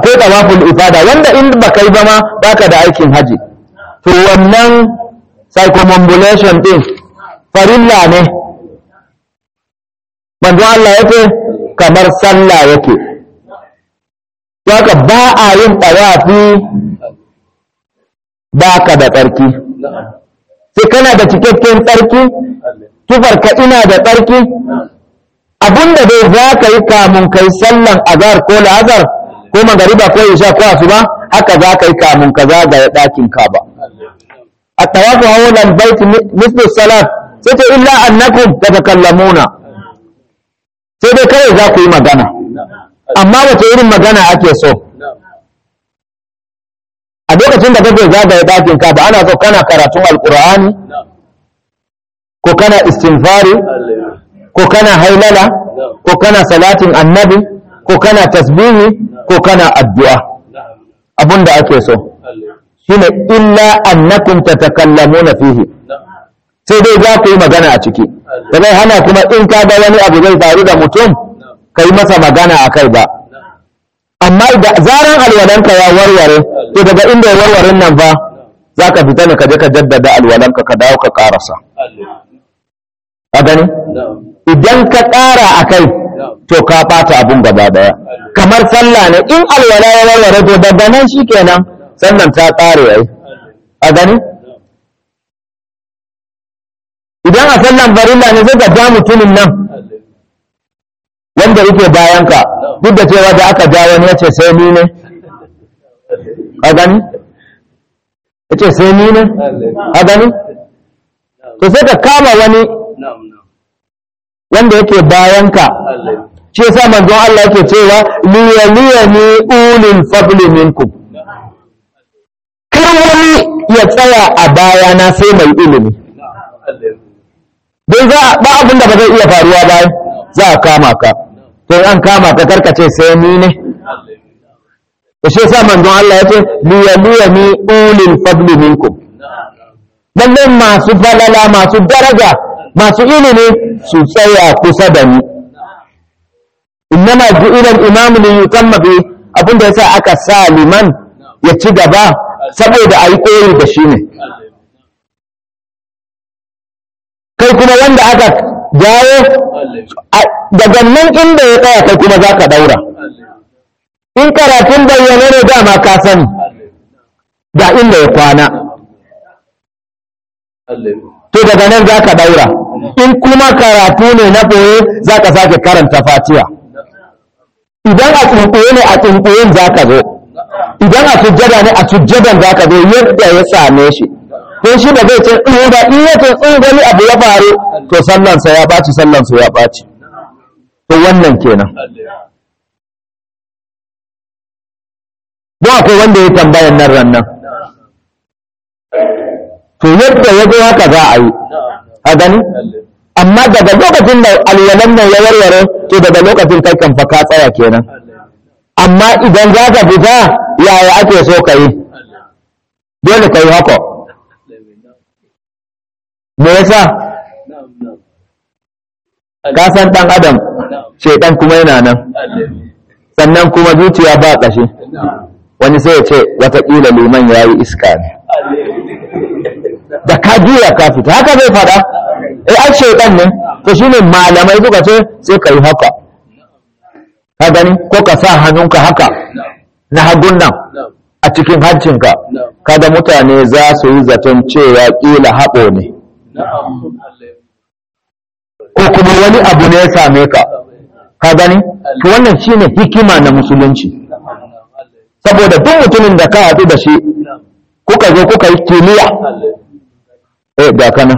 akwai tawaful ifada wanda in ba kai ba ma baka da aikin haji to wannan circumambulation din farilla ne manzo Allah yake kamar sallah yake haka ba a yin tawafi baka da tsarki sai kana da cikakken tsarki tufarka ina da tsarki abinda dai za ka yi kamun kai sallan azhar ko la'azar ko magariba ko isha ko asuba haka za ka yi kamun ka zagaya ɗakin kaba a tawafu hawlan baiti mislu salat sai ce illa annakum tatakallamuna sai dai kawai za ku yi magana amma wace irin magana ake so a lokacin da kake zagaya ɗakin kaba ana so kana karatun alkur'ani ko kana istinfari ko kana hailala ko kana salatin annabi ko kana tasbihi ko kana addu'a abinda ake so shine illa annakum tatakallamuna fihi sai dai za ku yi magana a ciki da zai hana kuma in ka ga wani abu zai faru da mutum ka yi masa magana a kai ba amma da zaran alwalanka ya warware to daga inda ya warware nan fa za ka fita ne ka je ka jaddada alwalanka ka dawo ka karasa a gani idan ka ƙara a kai to ka ɓata abun gaba daya kamar sallah ne in alwala ya warware to daga nan shikenan sannan ta ƙare ai a gani idan a sallan farilla ne sai ka ja mutumin nan wanda yake bayanka duk da cewa da aka ja wani ya ce sai ni ne a gani ya ce sai ni ne a gani to sai ka kama wani wanda yake bayanka shi yasa manzon Allah yake cewa liyaliyani ulil fadli minkum kar wani ya tsaya a bayana sai mai ilimi don za ba abin da ba zai iya faruwa ba za a kama ka to an kama ka karkace sai ni ne to shi yasa manzon Allah yace liyaliyani ulil fadli minkum lalle masu falala masu daraja masu ilimi su tsaya kusa da ni innama ju'ila al-imam li yutamma bi abinda yasa aka sa liman ya ci gaba saboda ayi koyi da shi ne kai kuma wanda aka jawo daga nan inda ya tsaya kai kuma za ka daura in karatun bayyane ne dama ka sani ga inda ya kwana to daga nan za ka daura in kuma karatu ne na ɓoye za ka sake karanta fatiya idan a tsuntsuye ne a tsuntsuyen za ka zo idan a sujjada ne a sujjadan za ka zo yadda ya same shi ko shi ba zai ce tsuhu ba in ya ce tsuhu gani abu ya faru to sallansa ya ɓaci sallansa ya ɓaci to wannan kenan ba akwai wanda ya tambayan nan rannan to yadda ya zo haka za a yi a gani amma daga lokacin da alwalan nan ya warware to daga lokacin kai kan fa ka tsaya kenan amma idan za ka fita yaya ake so ka yi dole ka yi haka me yasa ka san dan adam shaitan kuma yana nan sannan kuma zuciya ba ƙashi wani sai ya ce watakila liman ya yi iska ne da ka juya ka fita haka zai fada eh ai shaitan ne to shine malamai suka ce sai ka yi haka ka gani ko ka sa hannunka haka na hagun nan a cikin hancinka kada mutane za su yi zaton cewa ƙila haɓo ne ko kuma wani abu ne ya same ka ka gani to wannan shine hikima na musulunci saboda duk mutumin da ka haɗu da shi kuka zo kuka yi kimiyya eh ga kana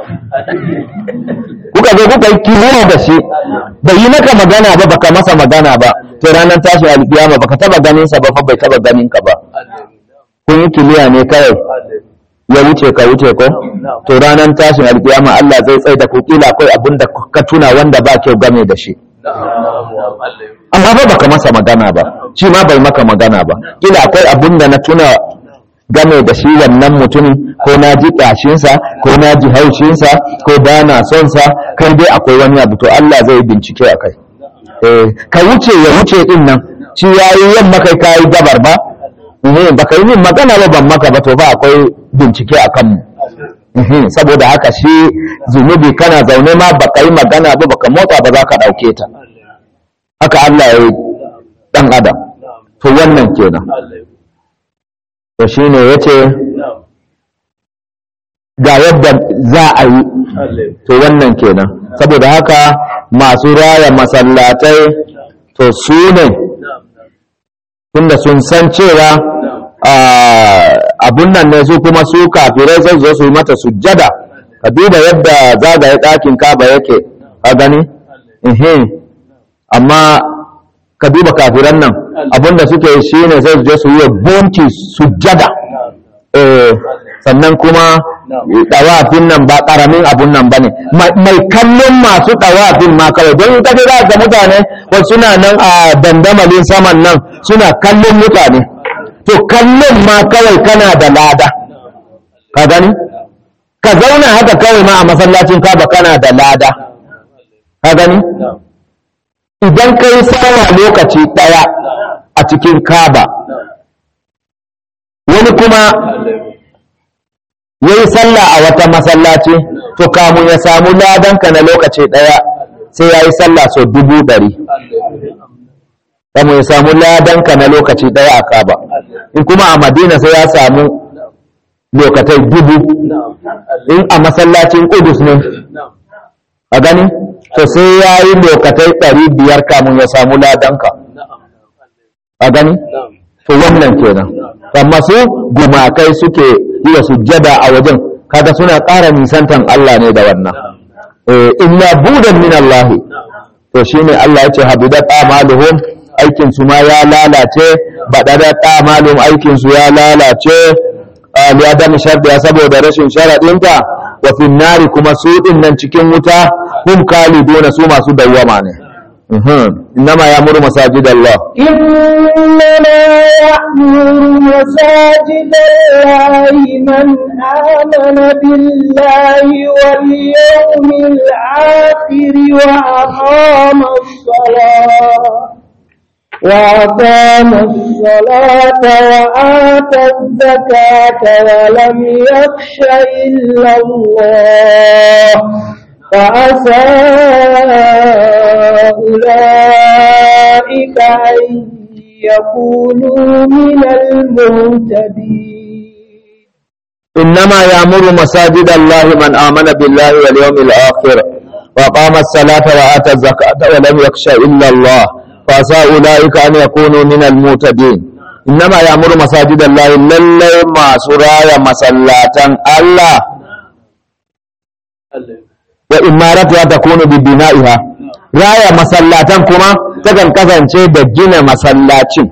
kuka zo kuka yi kimiyya da shi bai yi maka magana ba baka masa magana ba to ranar tashi alkiyama baka taba ganin sa ba fa bai taba ganin ka ba kun yi kimiyya ne kawai ya wuce ka wuce ko to ranar tashin alkiyama Allah zai tsaye da ku kila akwai abin da ka tuna wanda ba kyau game da shi amma ba baka masa magana ba shi ma bai maka magana ba kila akwai abin da na tuna game da shi wannan mutumin ko na ji ƙashinsa ko na ji haushinsa ko ba na son sa kai dai akwai wani abu to Allah zai bincike a kai ka wuce ya wuce din nan shi yayi yamma kai kai gabar ba ne baka yi min magana ba ban maka ba to ba akwai bincike a kanmu Mhm, saboda haka shi zunubi kana zaune ma baka yi magana ba baka motsa ba za ka ɗauke ta haka Allah ya yi ɗan adam to wannan kenan to shi ne ya ce ga yadda za a yi to wannan kenan saboda haka masu raya masallatai to su ne tunda sun san cewa abun nan ne su kuma su kafirai zai zo su yi mata sujjada ka duba yadda zagaye ɗakin kaba yake a gani ihe amma ka duba kafiran nan abinda suke yi shi ne zai je su yi bunki sujjada eh sannan kuma ɗawafin nan ba ƙaramin abun nan ba ne mai kallon masu ɗawafin ma kawai don kaje za ga mutane wasu suna nan a dandamalin saman nan suna kallon mutane to kallon ma kawai kana da lada ka gani ka zauna haka kawai ma a masallacin kaba kana da lada ka gani idan ka yi sawa lokaci ɗaya a cikin kaba wani kuma ya yi sallah a wata masallaci to kamun ya samu ladanka na lokaci ɗaya sai ya yi sallah sau dubu ɗari kamun ya samu ladanka na lokaci ɗaya a kaba in kuma a madina sai ya samu lokatai dubu in a masallacin kudus ne a gani to sai ya yi lokatai ɗari biyar kamun ya samu ladanka a gani to wannan kenan amma su gumakai suke yi wa sujjada a wajen kaga suna ƙara nisantan Allah ne da wannan illa budan min Allah to shine Allah ya ce habidat amaluhum aikin su ma ya lalace badadat amaluhum aikin su ya lalace liyadan shardiya saboda rashin sharadinta wa fi nari kuma su din nan cikin wuta hum kaliduna su masu dawwama ne إنما يأمر مساجد الله إنما يأمر مساجد الله من آمن بالله واليوم الآخر وأقام الصلاة وأقام الصلاة وآتى الزكاة ولم يخش إلا الله فعسى أولئك أن يكونوا من المهتدين إنما يأمر مساجد الله من آمن بالله واليوم الآخر وقام الصلاة وآتى الزكاة ولم يخش إلا الله فعسى أولئك أن يكونوا من المهتدين إنما يأمر مساجد الله للي ما سرايا مسلاة الله وإمارتها تكون ببنائها raya masallatan kuma takan kasance da gina masallacin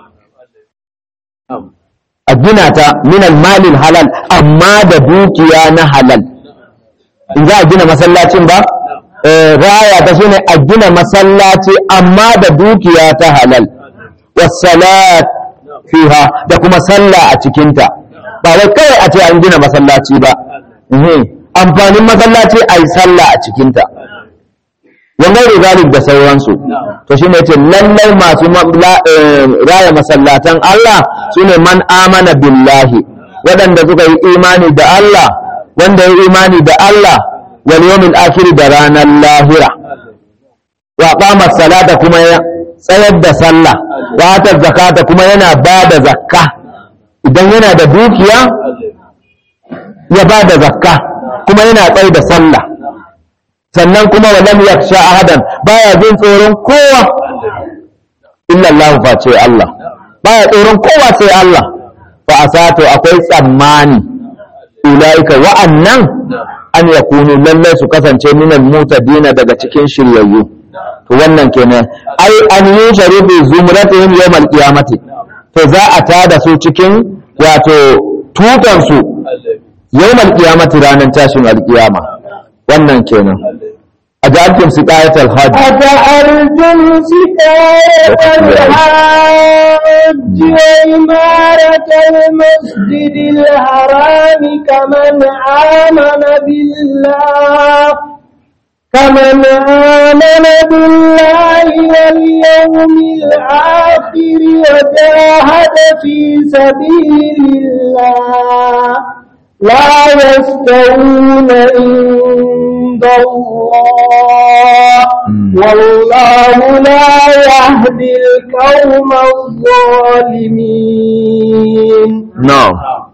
a gina ta minal malin halal amma da dukiya na halal in za a gina masallacin ba raya ta shine a gina masallaci amma da dukiya ta halal wasalat fiha da kuma sallah a cikinta ba wai kawai a ce an gina masallaci ba amfanin masallaci a yi sallah a cikinta wanda zalik da sauransu to shi ne ce lallai masu raya masallatan Allah su ne man amana billahi waɗanda suka yi imani da Allah wanda ya imani da Allah wal yawmil akhir da ranar lahira wa qama salata kuma ya tsayar da sallah wa ta zakata kuma yana ba da zakka idan yana da dukiya ya ba da zakka kuma yana tsaye da sallah sannan kuma wa lam yakhsha ahadan baya jin tsoron kowa illa Allah face Allah baya tsoron kowa sai Allah fa asato akwai tsammani ulaika wa'annan an yakunu lallai su kasance minal mutadina daga cikin shiryayyu to wannan kenan ai an yi sharifi zumratihim yawmal qiyamati to za a tada su cikin wato tutan su yawmal qiyamati ranar tashin alqiyama wannan kenan أجعلتم سقاية الحج أجعلتم سقاية الحج وإمارة المسجد الحرام كمن آمن بالله فمن آمن بالله واليوم الآخر وجاهد في سبيل الله لا يستوون عند الله والله لا يهدي القوم الظالمين نعم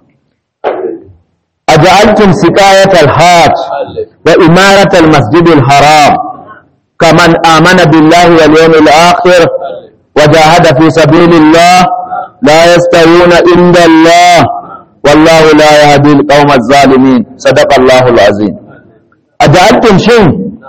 أجعلتم سقاية الحاج وإمارة المسجد الحرام كمن آمن بالله واليوم الآخر وجاهد في سبيل الله لا يستوون عند الله والله لا يهدي القوم الظالمين صدق الله العظيم أجعلتم شيء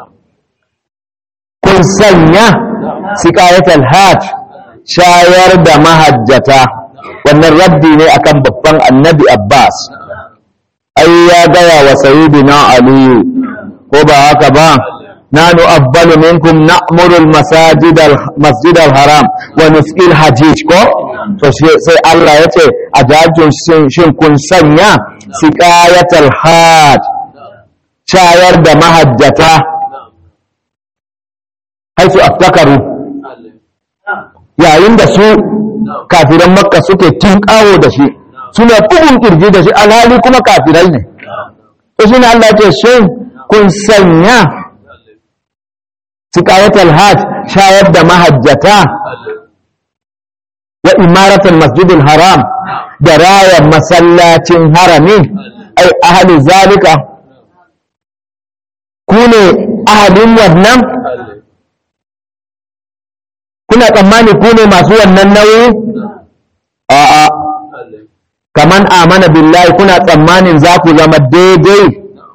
كن سنة سقاية الحاج شاير دمهجتا wannan raddi ne akan babban annabi Abbas ai ya gaya wa sayyidina aliyu ko ba haka ba nanu abbalu minkum na'muru al-masajid al-masjid al-haram wa nusqil hajij ko to sai Allah ya ce a jajin shin kun sanya siqayatul hajj shayar da mahajjata haisu aftakaru yayin da su kafiran makka suke tinkawo da shi suna bugun kirji da shi alhali kuma kafirai ne to shine Allah ya ce shin kun sanya siqayatul hajj shayar da mahajjata wa imaratul masjidil haram da raya masallacin harami ai ahli zalika ku ne ahalin wannan kuna tsammani ku ne masu wannan nauyi a'a kaman amana billahi kuna tsammanin za ku zama daidai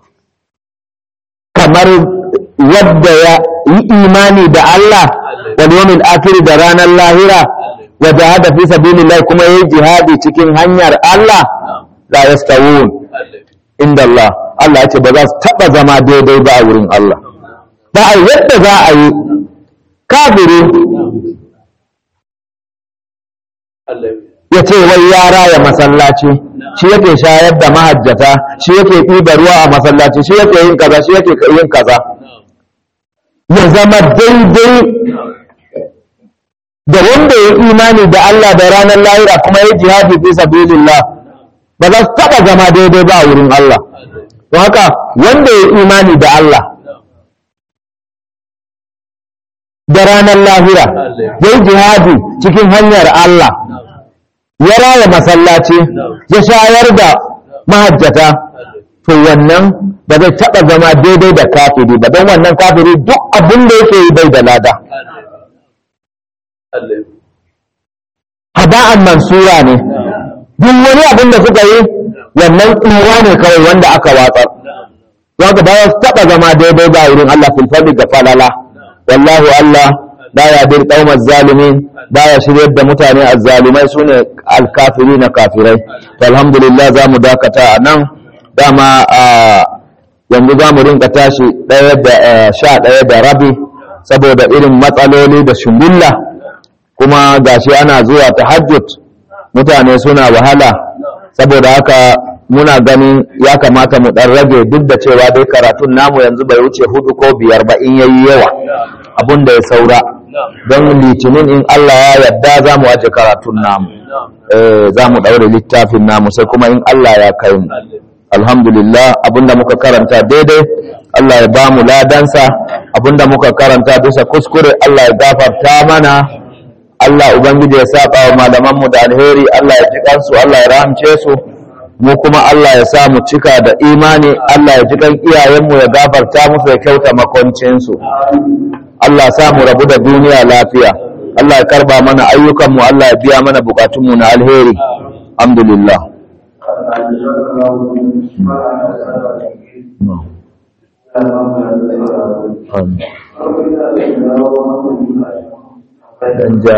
kamar wadda ya yi imani da Allah wal yawmil akhir da ranar lahira wa jahada fi sabilillah kuma yayi jihadi cikin hanyar Allah la yastawun inda Allah Allah ya ce ba za su taba zama daidai ba a wurin Allah ba a yadda za a yi kafiri ya ce wai ya raya masallaci shi yake shayar da mahajjata shi yake ɗiba ruwa a masallaci shi yake yin kaza shi yake yin kaza ya zama daidai da wanda ya imani da Allah da ranar lahira kuma ya jihadi fi sabilillah ba za su taɓa zama daidai ba a wurin Allah don haka wanda ya imani da Allah da ranar lahira ya yi jihadi cikin hanyar Allah ya raya masallaci ya shayar da mahajjata to wannan ba zai taɓa zama daidai da kafiri ba don wannan kafiri duk abin da yake yi bai da lada hada'an mansura ne duk wani abin da suka yi wannan tsira ne kawai wanda aka watsar don ka ba su taɓa zama daidai ba wurin Allah filfadi ga falala wallahu Allah la ya bil qaumaz zalimin baya shiryar da mutane azzalumai sune alkafiri na kafirai to alhamdulillah za mu dakata a nan dama a yanzu za mu rinka tashi ɗaya da sha ɗaya da rabi saboda irin matsaloli da shungulla kuma gashi ana zuwa tahajjud mutane suna wahala saboda haka muna ganin ya kamata mu ɗan rage duk da cewa dai karatun namu yanzu bai wuce hudu ko biyar ba in yayi yawa abun da ya saura don litinin in Allah ya yarda za mu aje karatun namu za mu ɗaure littafin namu sai kuma in Allah ya kai mu alhamdulillah abinda muka karanta daidai Allah ya ba mu ladansa abinda muka karanta bisa kuskure Allah ya gafarta mana Allah ubangiji ya saba wa malamanmu da alheri Allah ya ji kansu Allah ya rahamce su mu kuma Allah ya sa mu cika da imani Allah ya ji kan iyayenmu ya gafarta musu ya kyauta makoncinsu Allah sa mu rabu da duniya lafiya Allah ya karba mana ayyukanmu Allah ya biya mana bukatunmu na alheri alhamdulillah dan ja